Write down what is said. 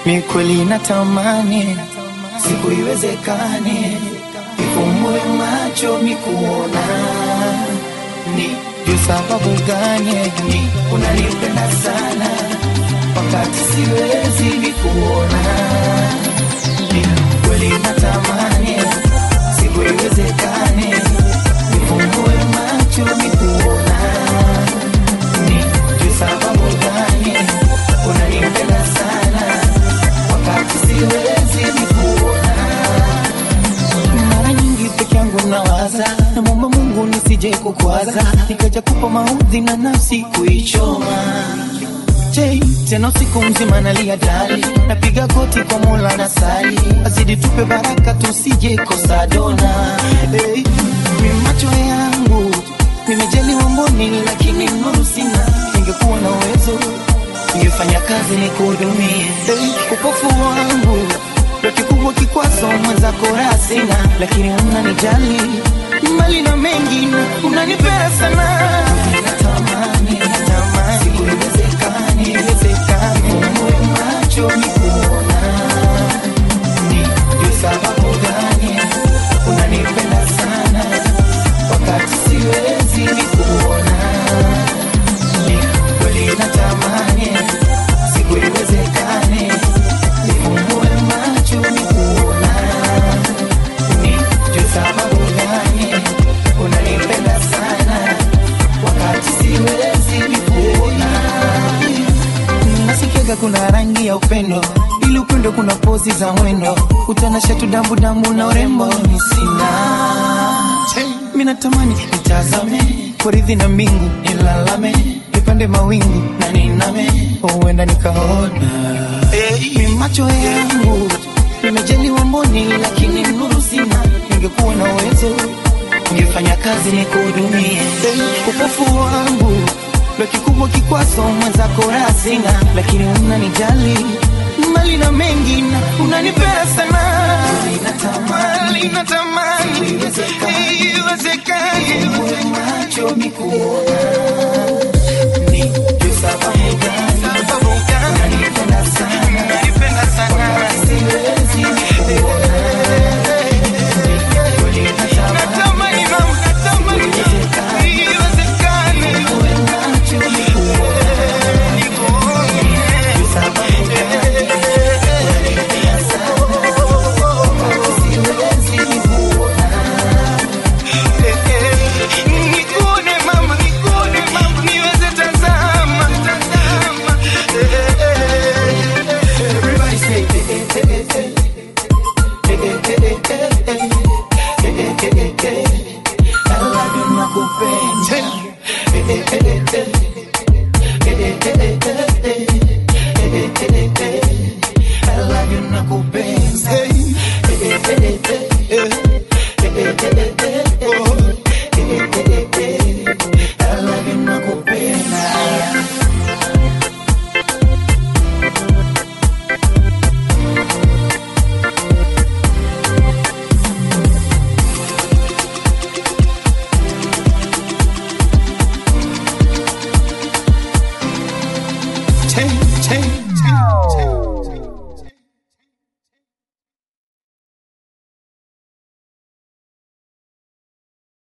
mi kweli natamani siku iwezekane ifumbue macho mikuona ni juu sababu gani ni unanipenda sana wakati siwezi nikuona ni kweli natamani siku iwezekane ifumbue macho mikuona ni juu sababu gani unanipenda sana wakati siwezi nikuona mara nyingi peke yangu nawaza namwomba mungu nisije kukwaza nikaja kupa maudhi na nafsi kuichoma Je, tena usiku mzima nalia dali napiga goti kwa mola na sali azidi tupe baraka tusije kosa dona hey, mi macho yangu nimejaliwa mboni lakini nuru sina ingekuwa na uwezo ningefanya kazi ni kuhudumie hey, upofu wangu ndo kikubwa kikwazo mwenzako raha sina lakini unanijali mali na mengi unanipenda sana natamani natamani siku iwezekani iwezekani uwe macho nikuona ni juu sababu gani unanipenda sana wakati siwezi nikuona ni kweli natamani siku iwezekane nifumbue macho nikuona ni juu sababu gani unanipenda sana wakati siwezi nikuona nasikiaga kuna rangi ya upendo ili upendo kuna pozi za mwendo utanasha tu dambu dambu na urembo ni sina mi natamani nitazame poridhi na mbingu nilalame nipande mawingu na niname huenda nikaona hey, mi macho yangu nimejaliwa mboni lakini nuru sina ningekuwa na uwezo ningefanya kazi nikuhudumie hey, upofu wangu ndo kikubwa kikwazo mwenzako raha sina lakini unanijali mali na mengi na unanipenda sana natamani natamani iwezekani macho mikuona